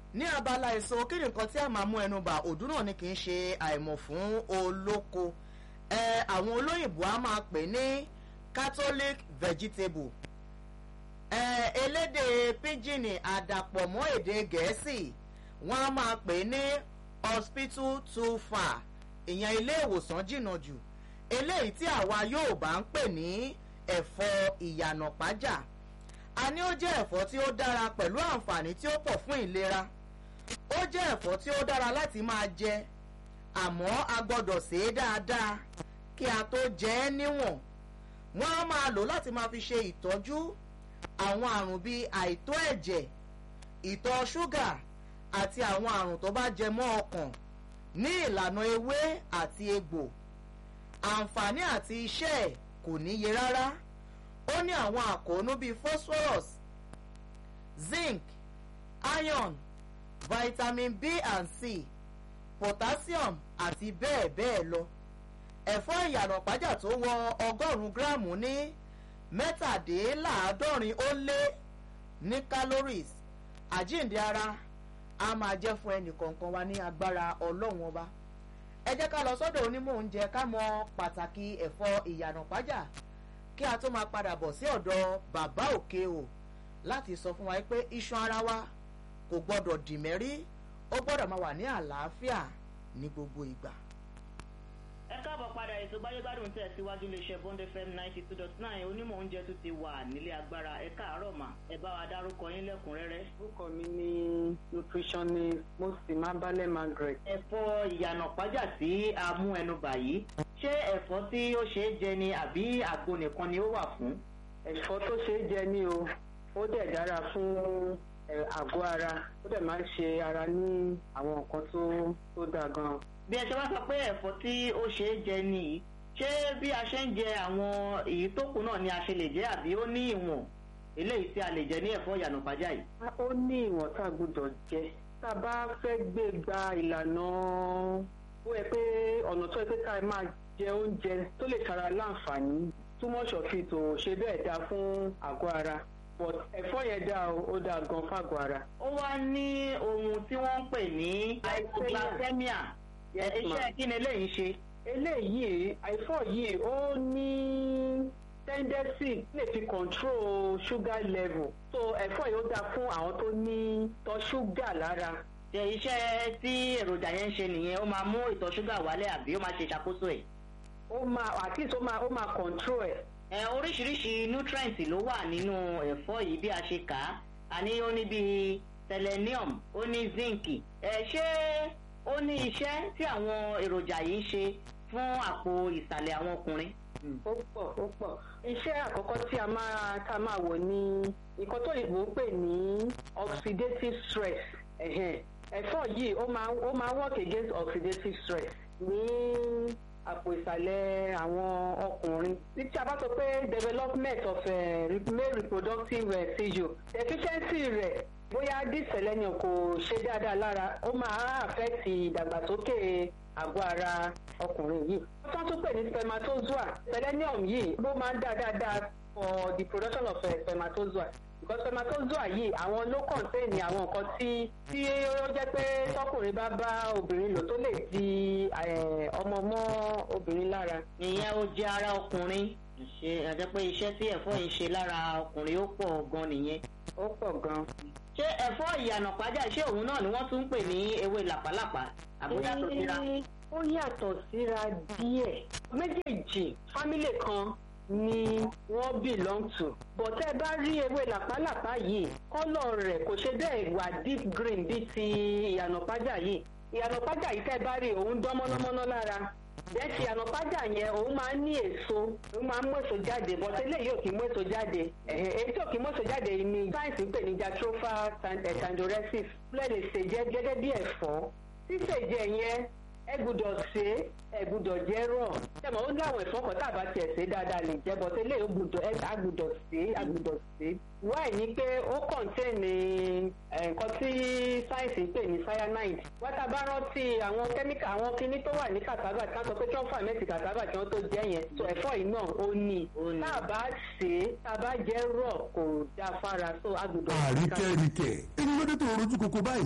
ní abala èso kí ni nǹkan tí a máa mú ẹnu bà òdú náà ni kì í ṣe àìmọ̀ fún olóko ẹ àwọn olóyìnbó a máa pè ní catholic vegetable ẹ elédè pidgin àdàpọ̀ mọ́ èdè gẹ̀ẹ́sì wọ́n á máa pè ní hospital too far ìyẹn ilé ìwòsàn jìnnà jù eléyìí tí àwa yóò bá ń pè ní ẹ̀fọ́ ìyànà pájà a ní ó jẹ́ ẹ̀fọ́ tí ó dára pẹ̀lú àǹfààní tí ó pọ̀ fún ìlera ó jẹ́ ẹ̀fọ́ tí ó dára láti máa jẹ àmọ́ a gbọ́dọ̀ sè é dáadáa kí a tó jẹ ẹ́ níwọ̀n wọ́n á máa lò láti máa fi ṣe ìtọ́jú àwọn àrùn bíi àìtó ẹ̀jẹ̀ ìtọ̀ ṣúgà àti àwọn àrùn tó bá jẹ mọ́ ọkàn ní ìlànà ewé àti egbò àǹfààní àti iṣẹ́ ẹ̀ kò níye rárá ó ní àwọn àkóónú bíi phosphorus zinc iron vitamin b and c potassium àti bẹ́ẹ̀ bẹ́ẹ̀ lọ ẹ̀fọ́ ìyànà pàjá tó wọ ọgọ́rùn-ún gíráàmù ní mẹ́tàdínláàádọ́rin ó lé ní calories àjíǹde ara a máa jẹ́ fún ẹnì kọ̀ọ̀kan wa ní agbára ọlọ́run ọba ẹ jẹ́ ká lọ sọ́dọ̀ onímọ̀ oúnjẹ ká mọ pàtàkì ẹ̀fọ́ ìyànà pàjá kí a tó máa padà bọ̀ sí ọ̀dọ̀ bàbá òkè o láti sọ fún wa pé iṣan ara wa kò gbọ́dọ̀ dìmẹ́rí ó gbọ́dọ̀ máa wà ní àlàáfíà ní gbogbo ìgbà. ẹ káàbọ̀ padà ètò gbáyégbádùn tẹ̀ síwájú iléeṣẹ́ bond fm ninety two dot nine onímọ̀ oúnjẹ tó ti wà nílé agbára ẹ káàárọ̀ mà ẹ bá wa dárúkọ yín lẹ́kùnrẹ́rẹ́. orúkọ mi ni nutritionist mosima balẹ̀ margaret. ẹ̀fọ́ ìyànà pàjá tí a mú ẹnu bà yìí ṣé ẹ̀fọ́ tí ó ṣe é jẹ ni àbí àgbo nìkan ni ó wà fún. ẹ̀fọ́ tó ṣe é jẹ ní o ó dẹ̀ dára fún àgọ́ ara ó dẹ̀ máa ń ṣe ara ní àwọn nǹkan tó tó dáa gan-an. bí ẹ ṣe wá sọ pé ẹ̀fọ́ tí ó ṣe é jẹ nìyí ṣé bí a ṣe ń jẹ àwọn èyí tó kù náà ni a ṣe lè jẹ àbí ó ní ìwọ̀n eléyìí tí a lè jẹ ní ẹ̀fọ́ ìyànà pàjá yìí. ó ní ìwọ̀n tá a gbọ́dọ̀ jẹ tá a bá fẹ́ gbé gba ìlànà ó yẹ pé ọ̀nà tó yẹ pé ká máa jẹ oúnjẹ tó lè ṣara láǹfààní too much of it ò ṣe bẹ́ẹ̀ dáa fún àgọ́ ara but ẹ̀fọ́ yẹn dáa o ó dáa gan fágọ̀ ara. ó wá ní ohun tí wọ́n ń pè ní hypoglycemia iṣẹ́ kí ni eléyìí ṣe. eléyìí àìfọ́ yìí ó ní tendency lè fi control sugar level so ẹ̀fọ́ yìí ó dáa fún àwọn tó ní tọ́ ṣúgà lára. ṣe iṣẹ́ tí èròjà yẹn ń ṣe nìyẹn ó máa mú ìtọ̀ ṣúgà wálẹ̀ àbí ó máa ṣe ìṣàkóso ẹ̀. ó máa at least ó máa ó máa control ẹ̀ ẹ oríṣiríṣi nutrient ló wà nínú ẹ̀fọ́ yìí bí a ṣe kà á a ní ó ní bíi selenium ó ní zinc ẹ ṣé ó ní iṣẹ́ tí àwọn èròjà yìí ń ṣe fún àpò ìsàlẹ̀ àwọn ọkùnrin. ó pọ̀ ó pọ̀ iṣẹ́ àkọ́kọ́ tí a máa tá a máa wò ní nǹkan tó yìnbó pè ní oxidative stress ẹ̀fọ́ yìí ó máa ó máa work against oxidative stress ní àpò ìsàlẹ̀ àwọn ọkùnrin. tí a bá sọ pé development of uh, male reproductive uh, tissue deficiency rẹ̀ bóyá this selenium kò ṣe dáadáa lára ó máa affect ìdàgbàsókè àgọ́ ara ọkùnrin yìí. wọ́n tún tún pè ní spermatozoa selenium yìí ló máa ń dá dáadáa for the production of uh, spermatozoa because spermatozoa yìí àwọn ló contain ní àwọn nǹkan tí tí ó jẹ́ pé tọkùnrin bá bá obìnrin lò tó lè di ọmọ mọ́ obìnrin lára. ìyẹn ó jẹ ara ọkùnrin ṣe àjẹ pé iṣẹ́ tí ẹ̀fọ́ yìí ṣe lára ọkùnrin ó pọ̀ gan nìyẹn. ó pọ̀ gan. ṣé ẹ̀fọ́ ìyànà pàjá ṣé òun náà ni wọ́n tún ń pè ní ewé làpálàpá àbújá tó síra. ó yàtọ̀ síra díẹ̀ méjèèjì fámílì kan ni wọ́n belong to. but ẹ bá rí ewé làpálàpá yìí kọ́lọ̀ rẹ̀ kò ṣe bẹ́ẹ̀ wà deep green bíi ti ìyànà pájà yìí ìyànà pájà yìí tẹ́ bá rí òun dán mọ́nàmọ́ná lára bẹ́ẹ̀ ti ìyànà pájà yẹn òun máa ń ní èso òun máa ń mú èso jáde but eléyìí ò kì í mú èso jáde èyí tí ò kì í mú èso jáde ni sáyẹ̀nsì ń pè ní jatropha tandorensis lẹ́ẹ̀ lè ṣèjẹ́ gẹ́gẹ́ bí ẹ̀fọ́ ṣíṣèjẹ́ yẹn ẹ gbúdọ̀ ṣe é ẹ gbúdọ̀ jẹ́ rọ̀ ṣẹ́mọ̀ ó ní àwọn ẹ̀fọ́ kan tá a bá tiẹ̀ ṣe dáadáa lè jẹ́ bọ́ tẹ́lẹ̀ ó gbúdọ̀ ẹ á gbúdọ̀ ṣe é á gbúdọ̀ ṣe é. wáì ní pé ó kọ̀ǹtẹ́ẹ̀nì nǹkan tí sáyẹ̀nsì ń pè ní cyanide wọ́n tá a bá rántí àwọn kẹ́míkà àwọn kinní tó wà ní kàtàbà tí wọ́n sọ pé kí wọ́n fà mẹ́tì kàtàbà kí wọ́n tó jẹ́ yẹn tó ẹ̀fọ́ yìí náà ó ní tá a bá ṣe é tá a bá jẹ́ rọ̀ kò dáa fára tó á gbúdọ̀. àríkẹ́ríkẹ́ ẹni lóde tó rojú koko báyìí.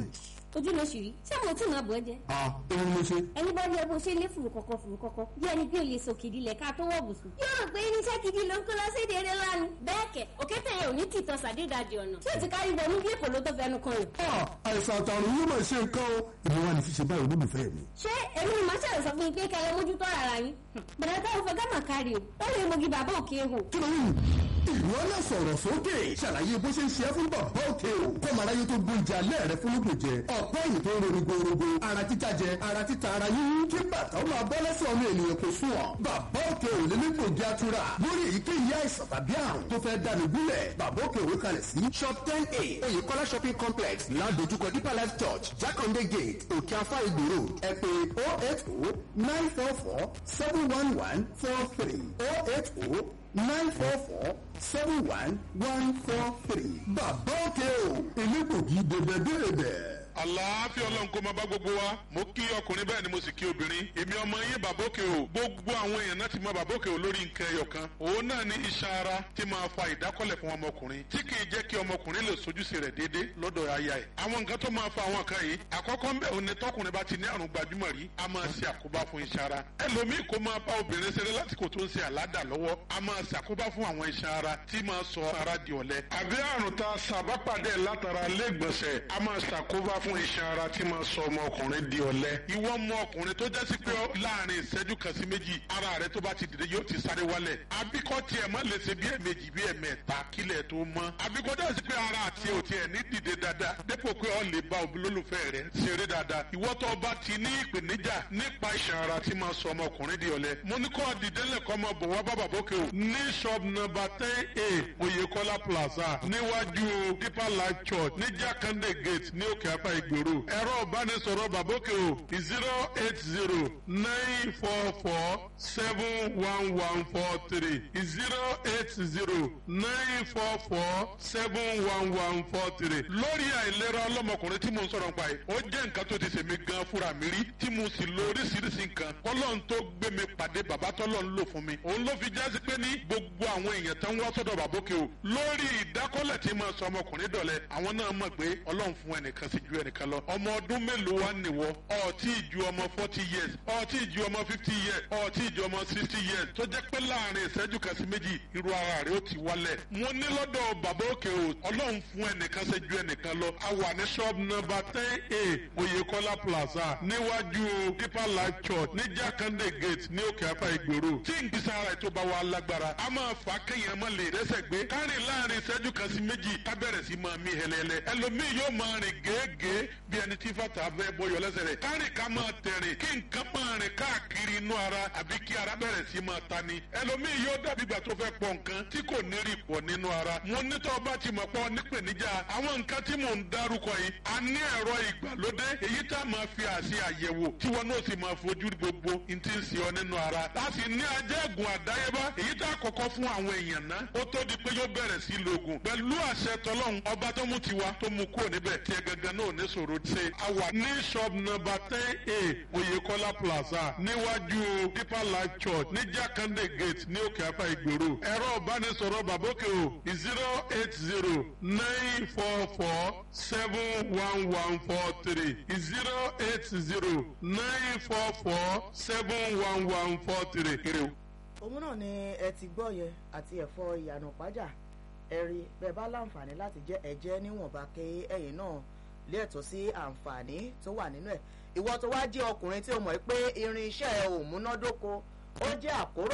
ojú ló ṣì rí ṣé mo tí máa bọ̀ ẹ́ jẹ́ à òun ló ṣe. ẹni bá rí ẹ bó ṣe lé fùrù kọ̀kọ̀ fùrù kọ̀kọ̀ bí ẹni pé o lè sọ kìdí lẹ̀ ká tó wọ̀ bùsùn. yóò rò pé irinṣẹ́ gidi ló ń kó lọ sí èdè eré lánàá. bẹ́ẹ̀ kẹ̀ òkété yẹn ò ní tìtọ́ sàdédàdì ọ̀nà tí o ti kárí wọnú bí èkó ló tó fẹnu kan rẹ̀. à àìsàn àtàrùn yóò máa ṣe nǹkan o ìwọ wa ní fi ṣe báyìí olólùfẹ́ mi. ṣé èmi ni màá ṣàlẹ̀ sọ fún yín pé kẹ́ ẹ mójútó ara yín. bẹ̀rẹ̀ táwọn fẹ́ gámà kárí o ó lè mogi bàbá òkè hò. kí ló ń ìwọ náà sọ̀rọ̀ sókè ṣàlàyé bó ṣe ń ṣe é fún bàbá òkè o kọ́mọ̀ráyé tó gbóúnjẹ alẹ́ rẹ fún lóògùn jẹ ọ̀pọ̀ èyí tó ń ronú gbòòrògbò ara títa jẹ ara títa ara yíyún kí bàtà ó máa bọ́ lẹ́sẹ̀ ọmọ ènìyàn kò sùn ọ́ bàbá òkè ò lè nípò jẹ́ àtúrà lórí èyíkéyìí àìsàn tàbí àrùn tó fẹ́ dáni gúnlẹ̀ bàbá òkè òwe kalẹ̀ sí shop ten a oyèkọ́lá shopping complex ládojúkọ deeper life church jákàndé gate òkè afá ìgbò road ẹ pè oh eight oh nine four four seven one one four three oh eight oh nine four four seven one one four three. bàbá òkè o elégbògi dèbèdèbè. àlàáfíà ọlọ́run kó máa bá gbogbo wa mo kí ọkùnrin bẹ́ẹ̀ ni mo sì kí obìnrin èmi ọmọ yín bàbókè o gbogbo àwọn èèyàn náà ti mọ bàbókè o lórí nǹkan ẹyọ kan òun náà ní iṣan ara tí máa fa ìdákọ́lẹ̀ fún ọmọkùnrin tí kì í jẹ́ kí ọmọkùnrin lè sojúṣe rẹ̀ déédéé lọ́dọ̀ aya ẹ̀ àwọn nǹkan tó máa fa àwọn kan yìí àkọ́kọ́ ń bẹ̀ òun ni tọkùnrin bá ti ní àrùn gbajúmọ̀ rí a máa ṣe àkóbá fún iṣan ara ẹlòmíì kó máa bá obìnrin ṣeré lásìkò tó ń ṣe àládà lọ́wọ́ a máa ṣàkóbá fún àwọn iṣan ara tí máa sọ ara di ọ̀lẹ àbí àrùn tá a ṣàbápàdé látara lẹ́gbọ̀nsẹ̀ a máa ṣàkóbá fún iṣan ara tí máa sọ ọmọkùnrin di ọ̀lẹ ìwọ ọmọ ọkùnrin tó jẹ́ sí pé láàrin ìṣẹ́jú kan sí méjì ara rẹ tó bá ti dìde yóò ti sáré wálẹ̀ àbíkọ́ tiẹ̀ má lè ṣe bí ẹ̀mejì bí ẹ̀mẹ́ta kílẹ̀ tó mọ́ àbíkọ́ jẹ́ sí pé ara àti òtí ẹ̀ ní dìde dáadáa dépò pé ọ lè bá olólùfẹ́ rẹ ṣeré dáadáa ìwọ tó bá ti ní ìpèníjà nípa iṣan ara tí máa sọ ọmọkùnrin di ọ̀lẹ mo ní kó dìde lẹ́kọ́ ọmọ bọ̀ wá bàbá bókè o ní shop number ten a oyèkọ́lá plaza níwájú deeper life church ní jákàndé gate ní òkè apá ìgbèrò ẹ̀rọ ìbánisọ̀rọ̀ bàbókè o zero eight zero nine four four seven one one four three zero eight zero nine four four seven one one four three lórí àìlera ọlọ́mọkùnrin tí mo ń sọ̀rọ̀ nípa yìí ó jẹ́ nǹkan tó ti ṣèmi gan fúnra mi rí tí mo sì lo oríṣiríṣi nǹkan kọ́lọ́n tó gbé mi pàdé bàbá tọ́lọ́ ń lò fún mi òun ló fi jásí pé ní gbogbo àwọn èèyàn tó ń wá sọ́dọ̀ bàbókè o lórí ìdákọ́lẹ̀ tí máa sọ ọmọkùnrin dọ̀lẹ́ àwọn náà mọ̀ pé ọlọ́run fún ẹnìkan sí ju ẹnìkan lọ ọmọ ọdún mélòó wá nìwọ ọtí ìju ọmọ forty years ọtí ìju ọmọ fifty years ọtí ìju ọmọ sixty years tó jẹ́ pé láàrin ìṣẹ́jú kan sí méjì irú ara rẹ̀ ó ti wálẹ̀ mo ní lọ́dọ̀ bàbá òkè o ọlọ́run fún ẹnìkan sí ju ẹnìkan lọ a wà ní shop number ten a oyèkọ́lá plaza níwájú deeper life church ní jákàndé gate ní òkè apá ìgboro tí ìgbésẹ̀ ara ètò bá wa lágbára a máa fà kéèyàn má lè rẹ́sẹ̀ gbé kárìn láàrin ìṣẹ́jú kan sí méjì ká bẹ̀rẹ̀ sí máa mí hẹlẹ́lẹ́ ẹlòmíì yóò máa rìn gèégèé bí ẹni tí fàtà bẹ́ bọyọ̀ lẹ́sẹ̀ rẹ̀ kárìn ká máa tẹ̀rìn kí nǹkan máa rìn káàkiri inú ara àbí kí ara bẹ̀rẹ̀ sí máa ta ni ẹlòmíì yóò dàbí ìgbà tó fẹ́ pọ̀ nǹkan tí kò ní rí pọ̀ nínú ara mo ní tó bá ti mọ̀ pọ̀ nípèníjà àwọn nǹkan tí mò ń dárúkọ yìí a ní ẹ̀rọ ìgbàlódé èyí tá a máa fi àṣẹ àyẹ̀wò tí wọn náà sì máa fojú gbogbo n ti ń ṣe ọ nínú ara láti ní ajẹ́gùn àdáyébá èyí tá a kọ́kọ́ fún àwọn èèyàn ná ó tó di pé yóò bẹ̀rẹ̀ sí lògùn pẹ̀lú àṣẹ tọlọ́hun ọba tó mú tiwa tó mú kúrò níbẹ̀ tí ẹ gangan náà ní sòro ṣe a wà ní shop number ten a oyèkọ́lá plaza níwájú deeper life church ní jákàndé gate ní òkè apá ìgbèrò ẹ̀rọ ìbánisọ̀rọ̀ bàbókè o zero eight zero nine four four seven one one four three zero eight zero nine four four seven one one four three kiri o. òun náà ni ẹ ti gbọ́ yẹ àti ẹ̀fọ́ ìyànà pàjá ẹ̀rí bẹ́ẹ̀ bá láǹfààní láti jẹ́ ẹ̀jẹ̀ níwọ̀nba kí ẹ̀yìn náà lé ẹ̀tọ́ sí àǹfààní tó wà nínú ẹ̀ ìwọ tó wá jẹ́ ọkùnrin tí o mọ̀ pé irin iṣẹ́ ẹ̀ ò múnádóko ó jẹ́ àkóràn